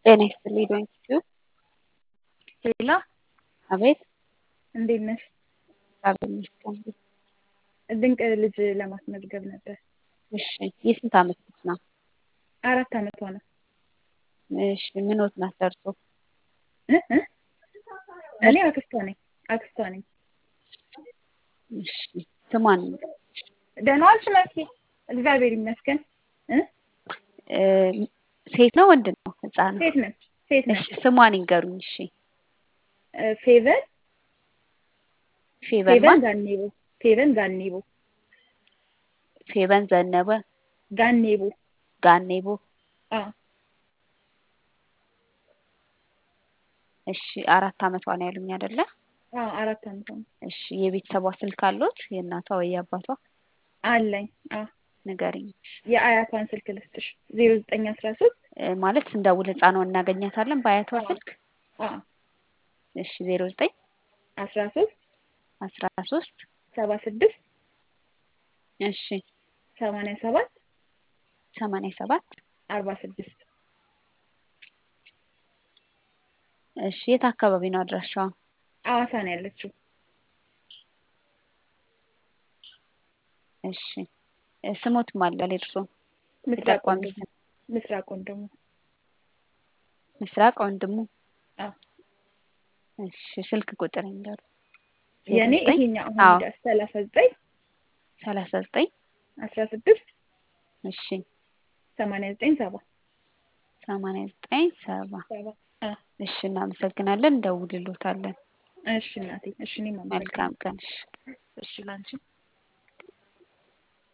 ጤና ይስጥልኝ ዶንኪ ሄሎ አቤት እንዴት ነሽ? እግዚአብሔር ይመስገን። ድንቅ ልጅ ለማስመዝገብ ነበር። እሺ የስንት ዓመት ልጅ ነው? አራት ዓመቷ ነው። እሺ ምኖት ናት ደርሶ? እ እ እኔ አክስቷ ነኝ አክስቷ ነኝ። እሺ ስሟን ደህና ዋልሽ መሲ? እግዚአብሔር ይመስገን። እ እ ሴት ነው ወንድ ነው ህፃን? ሴት ነች ሴት እሺ ነች። ስሟን ይንገሩኝ። እሺ እ ፌቨን ፌቨን ፌቨን ማን? ጋኔቦ ፌቨን ጋኔቦ ፌቨን ዘነበ ጋኔቦ ጋኔቦ። አዎ እሺ አራት ዓመቷ ነው ያሉኝ አይደለ? አዎ አራት ዓመቷ ነው። እሺ የቤተሰቧ ስልክ አሎት? የእናቷ ወይ የአባቷ? አለኝ። አዎ ንገሪኝ። የአያቷን ስልክ ልስጥሽ ዜሮ ዘጠኝ አስራ ሶስት እ ማለት ስንደውል ህፃኗን እናገኛታለን በአያቷ አዎ። ስልክ? አዎ እሺ ዜሮ ዘጠኝ አስራ ሶስት አስራ ሶስት ሰባ ስድስት እሺ ሰማንያ ሰባት ሰማንያ ሰባት አርባ ስድስት እሺ የት አካባቢ ነው አድራሻዋ? ሐዋሳ ነው ያለችው። እሺ እ ስሞት ማን ይላል የእርሶ? ምስራቅ የጠቋሚ ወንድሙ ስም ምስራቅ ወንድሙ ምስራቅ ወንድሙ። አዎ እሺ ስልክ ቁጥር ይንገሩ። ዜሮ የእኔ ዘጠኝ ይሄኛው አሁን አዎ እንደ ሰላሳ ዘጠኝ ሰላሳ ዘጠኝ አስራ ስድስት እሺ ሰማንያ ዘጠኝ ሰባ ሰማንያ ዘጠኝ ሰባ ሰባ አዎ እሺ እናመሰግናለን። እንደውልሎታለን። እሺ እናቴ እሺ እኔም አመሰግናለሁ። መልካም ቀን። እሺ እሺ ላንቺ